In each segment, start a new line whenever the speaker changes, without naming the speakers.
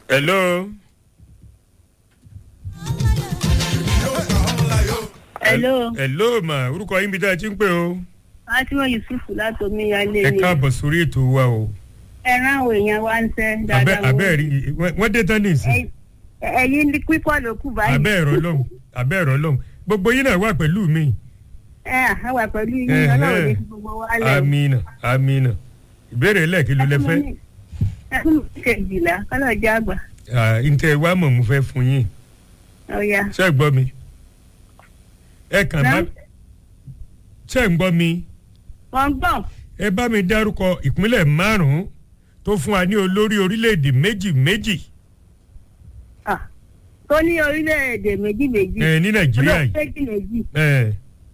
hello.
hello
hello ma orúkọ yín bí tá a ti ń pè o.
fatima yusuf láti omíyalé
ẹ
ni
káàbọ̀ sórí ètò wa o.
ẹran àwọn èèyàn wa ń sẹ
abẹ́
dáadáa
abẹ́ rí wọ́n dé tán nìsín.
Ẹ- ẹyin ní pípọ̀ ló kù báyìí
abẹ́ ẹ̀rọ lọ́hùn abẹ́ ẹ̀rọ lọ́hùn gbogbo yín náà wà pẹ̀lú mi.
ẹ àwà pẹ̀lú yín
Ẹhẹ́.
ọlọ́run ní gbogbo wa lẹ̀
amina amina ìbéèrè lẹ́ẹ̀kí ló lẹ fẹ́.
ẹ fún mi kejìlá kọ́lọ̀ jẹ́ àgbà
Ah, ntẹ wa mọ̀ mo fẹ́ fún yín
ọ̀ya
ṣé ẹ gbọ́ mi. ẹ kàn bá
Náà?
ṣé ẹ ń gbọ́ mi.
wọ́n gbọ́n
ẹ bá mi dárúkọ ìpínlẹ̀ márùn-ún tó fún wa ní olórí orílẹ̀-èdè méjì méjì
Ah, tó ní orílẹ̀-èdè méjì méjì
ẹ ní nàìjíríà yìí.
méjì méjì
ẹ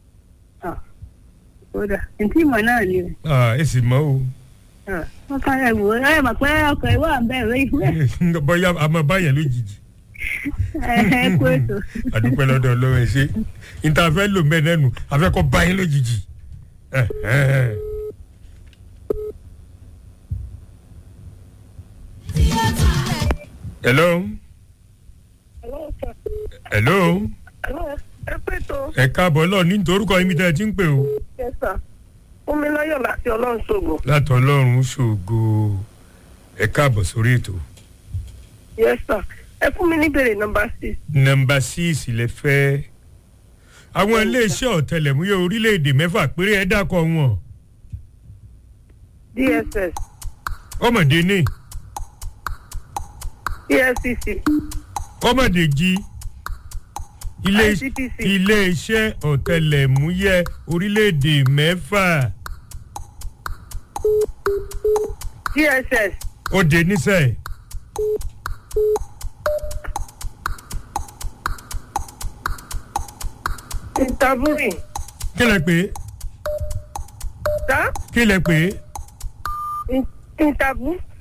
kódà ntí ìmọ̀ náà ni o
ah, ẹ sì mọ́ o
Ah, wọ́n kàn ẹ̀ wò ó ẹ̀ mọ̀ pé ọkọ̀ ìwà ń bẹ̀rẹ̀ ìwé
bóyá a máa báyẹn lójijì
ẹ kú ètò
àdúpẹ́ lọ́dọ̀ ọlọ́run ẹ ṣe níta fẹ́ lò mẹ́ nẹ́nu afẹ́kọ́ báyẹn lójijì. Eh, eh. hello hello
ẹ pé tó
ẹ káàbọ̀ lọ ní torúkọ yín mi tẹ́ ẹ ti ń pè o.
yẹsà fún mi lọ́yọ̀ láti ọlọ́run ṣògo
láti ọlọ́run ṣògo ẹ káàbọ̀ sórí ètò.
yẹsà ẹ fún mi níbèrè nọmba six
nọmba six lè fẹ́. àwọn iléeṣẹ́ ọ̀tẹlẹ̀múyẹ́ orílẹ̀-èdè mẹ́fà péré ẹ dákọ̀ wọn.
dss
ọmọdé ní
efcc
ọmọdé jí ilé-
ICPC.
iléeṣẹ́ ọ̀tẹlẹ̀múyẹ́ orílẹ̀-èdè mẹ́fà
dss
ó dé nísẹ̀
interbury
kí lẹ pé
ta
kí lẹ pé
interbu